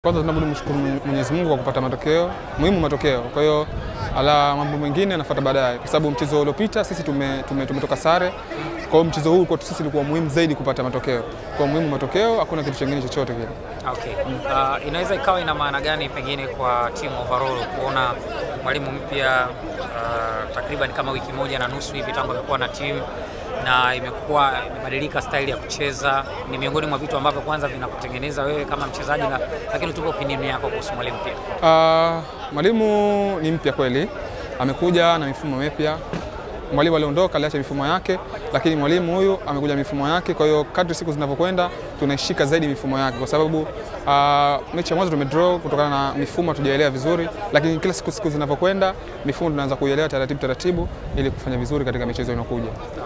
Kwanza tunabudi mshukuru Mwenyezi Mungu kwa kupata matokeo muhimu, matokeo. Kwa hiyo ala mambo mengine yanafuata baadaye, kwa sababu mchezo uliopita sisi tume, tume, tumetoka sare. Kwa hiyo mchezo huu kwetu sisi ulikuwa muhimu zaidi kupata matokeo. Kwa muhimu matokeo, hakuna kitu kingine chochote kile. Okay. Uh, inaweza ikawa ina maana gani pengine kwa timu overall kuona mwalimu mpya uh, takriban kama wiki moja na nusu hivi tangu amekuwa na timu na imekuwa imebadilika staili ya kucheza, ni miongoni mwa vitu ambavyo kwanza vinakutengeneza wewe kama mchezaji na, lakini tupe opinion yako kuhusu mwalimu pia. Uh, mwalimu ni mpya kweli, amekuja na mifumo mipya. Mwalimu aliondoka aliacha mifumo yake, lakini mwalimu huyu amekuja mifumo yake. Kwa hiyo kadri siku zinavyokwenda tunaishika zaidi mifumo yake, kwa sababu uh, mechi ya mwanzo tumedraw kutokana na mifumo hatujaelewa vizuri, lakini kila siku siku zinavyokwenda mifumo tunaanza kuielewa taratibu taratibu, ili kufanya vizuri katika michezo inayokuja.